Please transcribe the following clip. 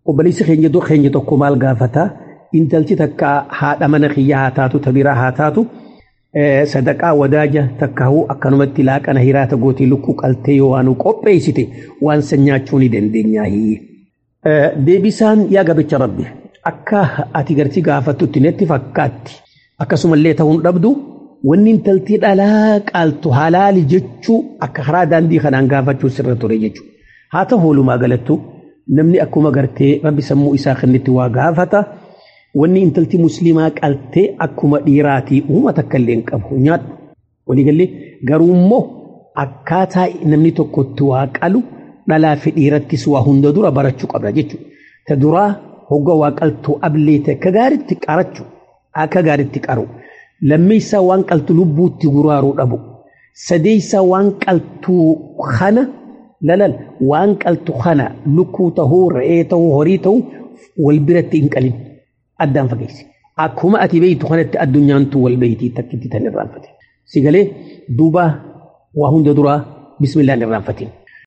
obboleessi keenya dur keenya tokko maal gaafata intalchi takka haadha mana kiyya haa taatu tabiraa haa taatu sadaqaa wadaaja takkahuu akkanumatti laaqana hiraata gootii lukkuu qaltee yoo waan qopheessite waan san nyaachuu ni dandeenyaahi. Deebisaan yaa gabicha rabbi akka ati gartii gaafattutti netti fakkaatti akkasumallee ta'uun dhabdu wanni intaltii dhalaa qaaltu halaali jechuu akka karaa daandii kanaan gaafachuu sirra ture jechuudha. Haa ta'u walumaa galattu namni akkuma gartee rabbi sammuu isaa kennitti waa gaafata. wanni intalti musliimaa qaltee akkuma dhiiraatii uuma takka illee hin qabu nyaadhu. Waliigallee garuu immoo akkaataa namni tokkotti waa qalu dhalaa fi dhiirattis waa hunda dura barachuu qabda jechuudha. Ta duraa hogga waa qaltuu ableete akka gaariitti qarachuu akka gaariitti qaru. Lammeessaa waan qaltu lubbuutti guraaruu dhabu. Sadeessaa waan qaltuu kana lalal waan qaltu kana lukkuu tahuu re'ee tahuu horii tahuu wal biratti hin qalin. addaan fageessi. Akkuma ati beektu kanatti addunyaantu wal beektii takkitti tan irraanfate. Sigalee duuba waa hunda duraa bismillaan irraanfatiin.